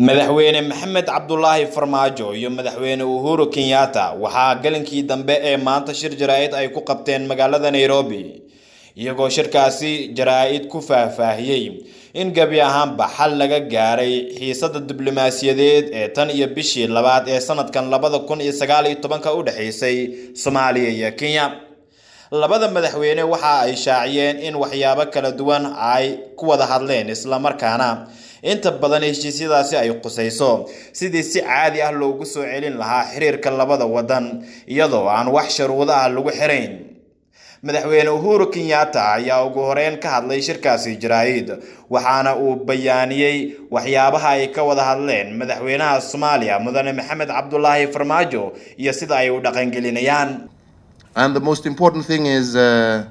madaxweyne maxamed cabdulaahi farmaajo iyo madaxweyne uhuru kenyatta waxaa galinkii dambe ee maanta shir jaraa-id ay ku qabteen magaalada nairobi iyagoo shirkaasi jaraa-id ku faahfaahiyey in gebi ahaanba xal laga gaaray xiisada diblomaasiyadeed ee tan iyo bishii labaad ee sanadkan labada kun iyo sagaal iyo tobanka u dhexeysay soomaaliya iyo kenya labada madaxweyne waxa ay shaaciyeen in waxyaabo kala duwan ay ku wada hadleen islamarkaana inta badan heshiisyadaasi ay qusayso sidii si caadi ah loogu soo celin lahaa xiriirka labada wadan iyadoo aan wax sharuudo ah lagu xirayn madaxweyne uhuru kenyatta ayaa ugu horeyn ka hadlay shirkaasi jaraa-id waxaana uu bayaaniyey waxyaabaha ay ka wada hadleen madaxweynaha soomaaliya mudane maxamed cabdulaahi farmaajo iyo sida ay u dhaqangelinayaan And the most important thing is uh,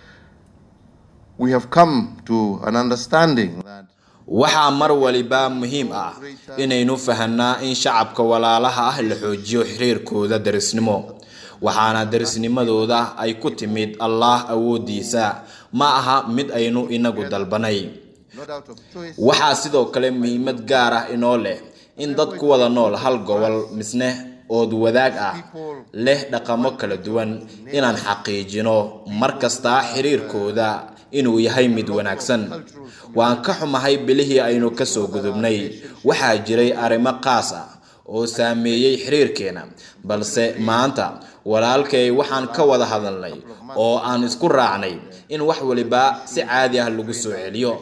we have come to an understanding that waxaa mar waliba muhiim ah inaynu fahanaa in shacabka walaalaha ah la xoojiyo xiriirkooda darisnimo waxaana darisnimadooda ay ku timid allaah awoodiisa ma aha mid aynu inagu dalbanay not out of choice, waxaa sidoo kale muhiimad gaar ah inoo leh in dad ku wada nool hal gobol misne ood wadaag ah leh dhaqamo kala duwan inaan xaqiijino mar kastaa xiriirkooda inuu yahay mid wanaagsan waan ka xumahay bilihii aynu kasoo gudubnay waxaa jiray arrimo qaas ah oo saameeyey xiriirkeena balse maanta walaalkay waxaan ka wada hadalnay oo aan isku raacnay in wax waliba si caadi ah lagu soo celiyo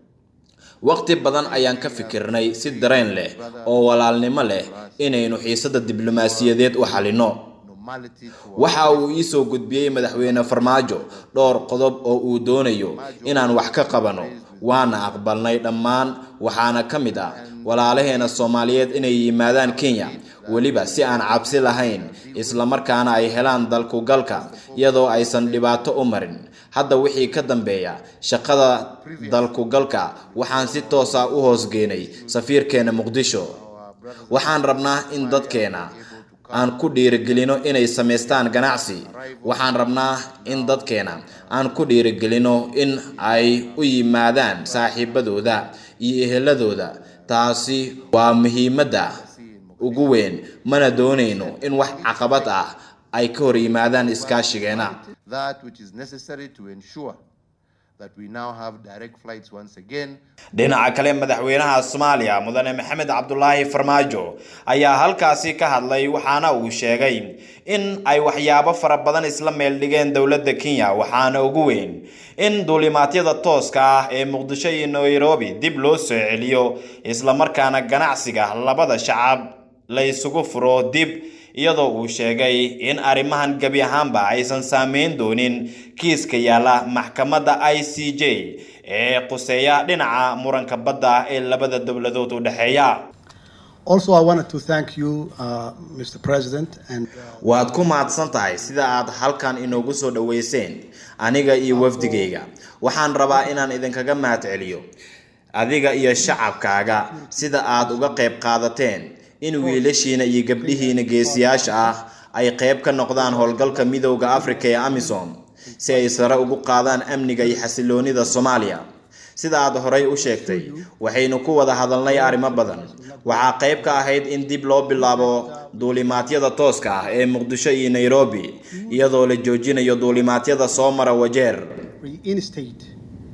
waqti badan ayaan ka fikirnay si dareen leh oo walaalnimo leh inaynu xiisada diblomaasiyadeed u xalino normality to waxa uu ii soo gudbiyey madaxweyne farmaajo dhowr qodob oo uu doonayo inaan wax ka qabano waana aqbalnay dhammaan waxaana ka mid ah walaalaheena soomaaliyeed inay yimaadaan kenya weliba si aan cabsi lahayn islamarkaana ay helaan dalkugalka iyadoo aysan dhibaato u marin hadda wixii ka dambeeya shaqada dalkugalka waxaan si toosa u hoosgeenay safiirkeena muqdisho waxaan rabnaa in dadkeena aan ku dhiirigelino inay samaystaan ganacsi waxaan rabnaa in dadkeena aan ku dhiirigelino in ay u yimaadaan saaxiibadooda iyo eheladooda taasi waa muhiimadda ugu weyn mana doonayno in wax caqabad ah ay ka hor yimaadaan iskaashigeena that which is necessary to ensure that we now have direct flights once again dhinaca kale madaxweynaha soomaaliya mudane maxamed cabdulaahi farmaajo ayaa halkaasi ka hadlay waxaana uu sheegay in ay waxyaabo fara badan isla meel dhigeen dowladda kenya waxaana ugu weyn in duulimaadyada tooska ah ee muqdisho iyo nairobi dib loo soo celiyo islamarkaana ganacsiga labada shacab la isugu furo dib iyadoo uu sheegay in arrimahan gebi ahaanba aysan saameyn doonin kiiska yaala maxkamadda i c j ee quseeya dhinaca muranka badda ee labada dowladood u dhexeeya Also, I wanted to thank you, uh, Mr. President, and uh, waad ku mahadsan tahay sida aad halkan inoogu soo dhoweyseen aniga iyo wafdigayga waxaan rabaa inaan idinkaga mahad celiyo adiga iyo shacabkaaga sida aad uga qayb qaadateen in wiilashiina iyo gabdhihiina geesiyaasha ah ay qayb ka noqdaan howlgalka midowda afrika ee amisom si ay sare ugu qaadaan amniga iyo xasiloonida soomaaliya sida aad horay u sheegtay waxaynu ku wada hadalnay arrimo badan waxaa qayb ka ahayd in dib loo bilaabo duulimaadyada tooska ah ee muqdisho iyo nairobi iyadoo la joojinayo duulimaadyada soo mara wajeer reinstate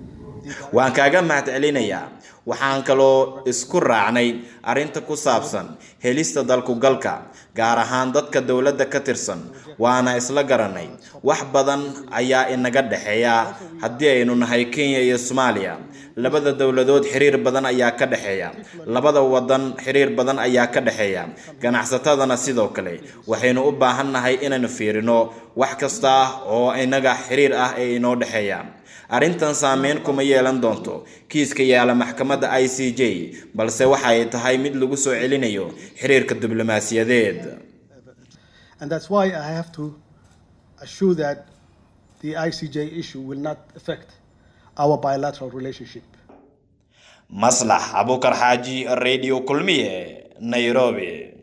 waan kaaga mahad celinayaa waxaan kaloo isku raacnay arrinta ku saabsan helista dalkugalka gaar ahaan dadka dowladda ka tirsan waana isla garanay wax badan ayaa inaga dhexeeya haddii aynu nahay kenya iyo soomaaliya labada dowladood xiriir badan ayaa ka dhexeeya labada wadan xiriir badan ayaa ka dhexeeya ganacsatadana sidoo kale waxaynu u baahan nahay inaynu fiirino wax kasta oo inaga xiriir ah ee inoo dhexeeya arrintan saameyn kuma yeelan doonto kiiska yaala maxkamadda i c j balse waxay tahay mid lagu soo celinayo xiriirka diblomaasiyadeed and that's why I have to assure that the ICJ issue will not affect our bilateral relationship. maslax abukar xaaji radio kulmiye nairobi